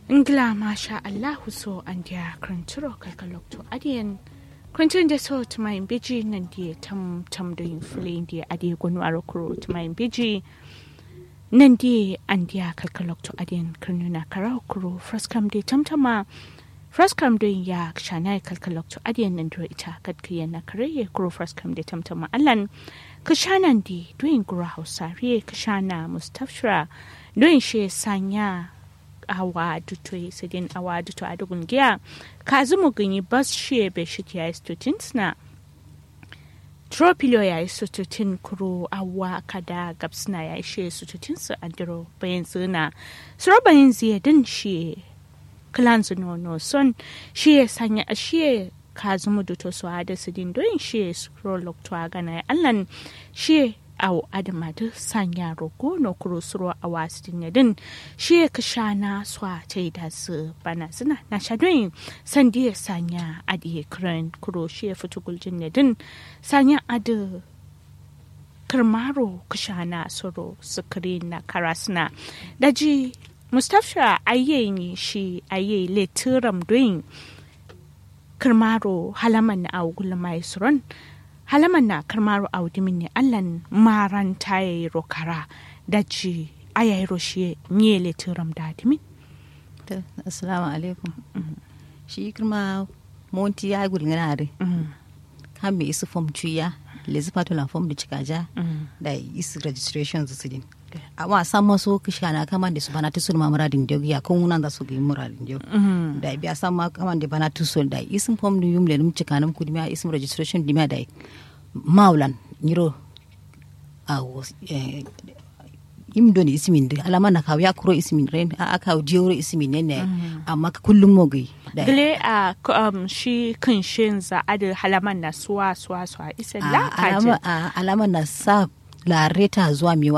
Ingila masha Allahu so an dia kranturo kalkalok to adiyan krantin da so to my biji nan dia tam tam do in fuli dia adi gonu arokuro to my biji nan dia an dia kalkalok to adiyan kranuna karakuro fraskam dia tamtama fraskam do ya shana kalkalok to adiyan nan do ita kadkiya na kare kuro fraskam dia tamtama allan kashanan di doing gura hausare kashana mustafshira doing she sanya awa duto sidin awa duto a dugun giya ka zumu ganyi bas shi be shi ya istutin sna tropilo ya istutin kuro awa kada gabsna ya ishe istutin su andiro bayan zina suro bayan ziya din shi klan no no son shi ya sanya shi ka zumu duto su hada sidin don shi suro lokto a gana allan shi au adama da sanya rogo no kuro suro a wasu din shi ka sha na swa ta da su bana suna na sha don san ya sanya adi kran kuro shi ya fito guljin ne din sanya adi karmaro ka sha na suro sukari na karasna daji mustapha ayyayi shi ayyayi letiram don karmaro halaman na augula mai suron halaman na karmaru audimin ne allan maran taye rokara da ci ayayi roshe nye letiram da adimin assalamu alaikum shi kirma monti ya gulgana are kan me isu form cuya lezi patula form da cikaja da isu registration su din amma san maso kisha na kama da su bana tusul ma muradin dio ya kun nan da su ga muradin dio da biya san ma kama da bana tusul da isin form da yum le num cika nam kudima isin registration dima da maulan nyiro a im doni isimin da alama na kawo ya kuro isimin ren a aka jiyoro isimin ne ne amma kullum mogi gile a shi kan shin za a da halaman na suwa suwa suwa isa la alama na sa lareta zuwa mewa